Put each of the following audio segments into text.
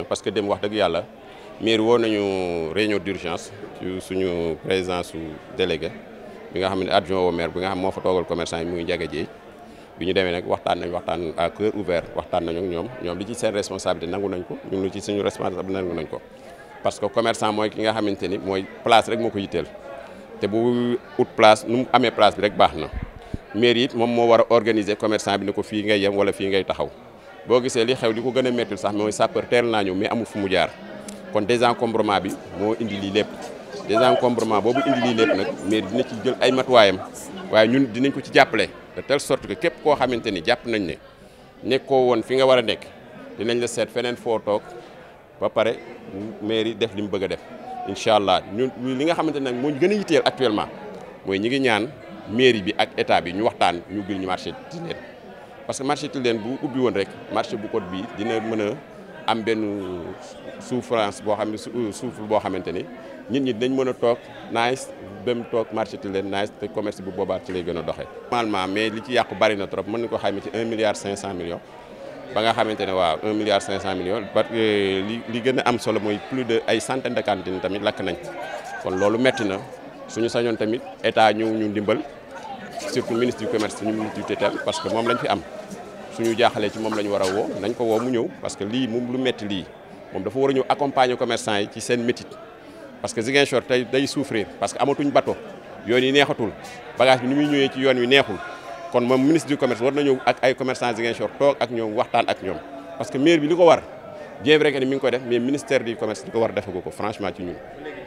parce que dem wax dëgg yàlla mairie woo nañu réunion d'urgence ci suñu président su délégué bi nga xam ne adjoint au maire bi nga xam moo fa toogal commerçant yi muy Ndiaga Dièye bi ñu demee nag waxtaan nañ waxtaan à cœur ouvert waxtaan nañu ak ñoom ñoom li ci seen responsabilité nangu nañ ko ñun lu ci suñu responsabilité nangu nañ ko parce que commerçant mooy ki nga xamante ni mooy place rek moo ko yitteel te bu ut place nu mu amee place bi rek baax na mairie it moom moo war a organiser commerçant bi ne ko fii ngay yem wala fii ngay taxaw boo gisee li xew li ko gën a méttil sax mooy sapeur teel naa ñëw mais amul fu mu jaar kon désencombrement bi moo indi lii lépp désencombrement boobu indi lii lépp nag mairie dina ci jël ay matuwaayam waaye ñun dinañ ko ci jàppale de telle sorte que képp koo xamante ni jàpp nañ ne nekkoo woon fi nga war a nekk dinañ la seet feneen foo toog ba pare mairie def li mu bëgg a def incha allah ñun li nga xamante ne nag moo ñu gën a yitteel actuellement mooy ñi ngi ñaan mairie bi ak état bi ñu waxtaan ñu ubbil ñu marché Tilène parce que marché Tilène bu ubbi woon rek marché bu code bi dina mën a am benn souffrance boo xam ne souffle boo xamante ni nit ñi dañ mën a toog nice dem toog marché Tilène nice te commerce bu boobaa ci lay gën a doxee. normalement mais li ci yàqu bari na trop mën nañu ko xayma ci 1 milliard 500 millions ba nga xamante ne waaw 1 milliard 500 millions parce que li li gën a am solo mooy plus de ay centaine de cantines tamit lakk nañ kon loolu metti na suñu sañoon tamit état ñu ñu dimbal surtout ministre du commerce suñu ministre du tutelle parce que moom lañ fi am suñu jaaxalee ci moom la ñu war a woo nañ ko woo mu ñëw parce que lii moom lu metti lii moom dafa war a ñëw accompagner commerçant yi ci seen métit parce que Ziguinchor tey day souffrir parce que amatuñ bateau yoon yi neexatul bagage bi ni muy ñëwee ci yoon wi neexul kon moom ministre du commerce war na ñëw ak ay commerçant Ziguinchor toog ak ñoom waxtaan ak ñoom parce que maire bi li ko war bien vrai que ni mi ngi koy def mais ministère du commerce li ko war defagu ko franchement ci ñun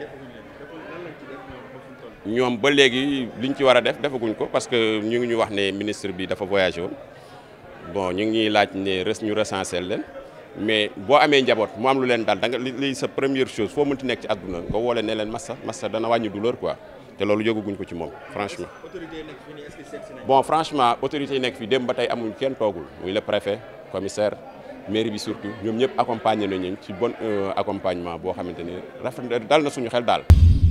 ñoom ba léegi liñ ci war a def defaguñ ko parce que ñu ngi ñu wax ne ministre bi dafa voyagé woon bon ñu ngi ñuy laaj ne res ñu recensé leen mais boo amee njaboot mu am lu leen daal da nga li sa première chose foo mënti nekk ci àdduna nga woo leen ne leen massa massa dana wàññi douleur quoi te loolu yëguguñ ko ci moom franchement. bon franchement autorité yi nekk fii dem ba tey amuñ kenn toogul muy le préfet commissaire mairie bi surtout ñoom ñëpp accompagné nañu ci bon accompagnement boo xamante ne rafet dal na suñu xel daal.